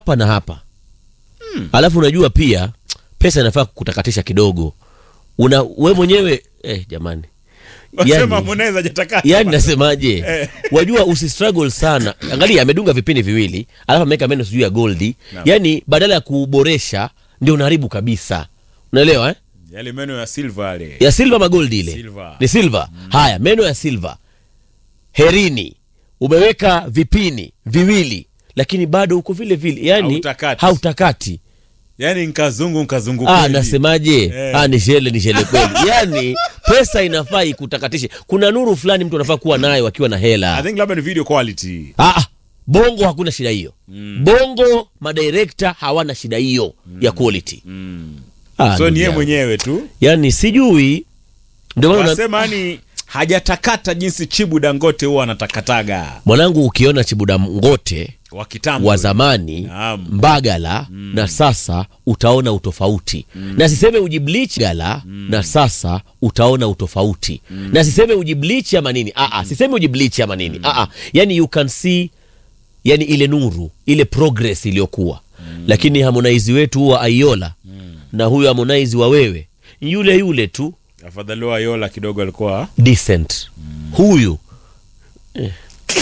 hapa na hapa alafu unajua pia pesa inafaa kutakatisha kidogo una we mwenyewe eh, jamani Wasema Yani- Harmonize hajatakata. yani nasemaje Eh. wajua usistruggle sana angalia amedunga vipini viwili alafu ameweka meno sijui ya goldi Naam. yani badala ya kuboresha ndio unaharibu kabisa unaelewa eh? Yale meno ya silver yale. ya silva magoldi ile Silver. ni silva haya meno ya silva herini umeweka vipini viwili lakini bado uko vile vile yani Hautakati. hautakati Yaani nkazungu nkazungu Ah, kweli. nasemaje? Eh. Ah, ni shele ni shele kweli. Yaani pesa inafaa ikutakatishe. Kuna nuru fulani mtu anafaa kuwa nayo akiwa na I hela. think labda ni video quality. Ah, ah, bongo hakuna shida hiyo. Bongo madirekta hawana shida hiyo ya quality. Ah, So ndugu ni yeye yangu. mwenyewe tu. Yaani sijui ndio maana una- Wanasema yani hajatakata jinsi Chibu Dangote huwa anatakataga mwanangu ukiona Chibuda Ngote wa kitambo. wa zamani Naam. Mbagala na sasa utaona utofauti na siseme ujiblich gala na sasa utaona utofauti na siseme ujiblich ama nini Aa, siseme ujiblich ama nini Aa, yani you can see yani ile nuru ile progress iliyokuwa lakini Harmonize wetu wa Aiola na huyo Harmonize wa wewe yule yule tu Afadhali wa Yola kidogo alikuwa decent huyu eh.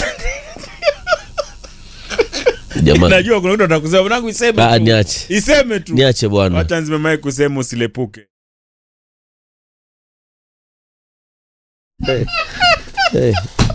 Jamani, najua kuna mtu atakusema mwanangu iseme Ah, tu. niache Iseme tu. niache bwana. Wacha nzime mic kusema usilepuke. Eh.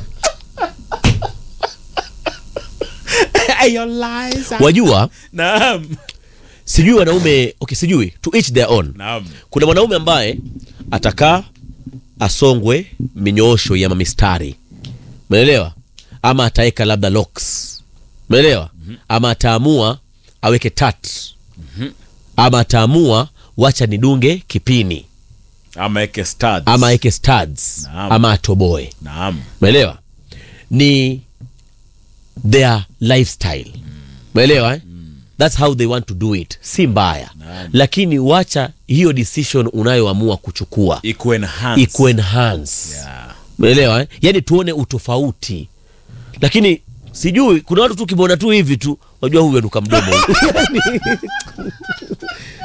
Your lies are- Wajua, Naam. sijui wanaume okay, sijui to each their own. Naam. Kuna mwanaume ambaye atakaa asongwe minyoosho ya mamistari, umeelewa? Ama ataweka labda locks, umeelewa? Ama ataamua aweke tat, ama ataamua wacha nidunge kipini, Ama eke studs. ama aweke studs, Naam. ama atoboe Naam. umeelewa ni their lifestyle umeelewa eh? thats how they want to do it si mbaya lakini wacha hiyo decision unayoamua kuchukua Iku enhance. iku enhance Yeah. umeelewa eh? yani tuone utofauti lakini sijui kuna watu tu kimona tu hivi tu wajua huyu anuka mdomo huyu.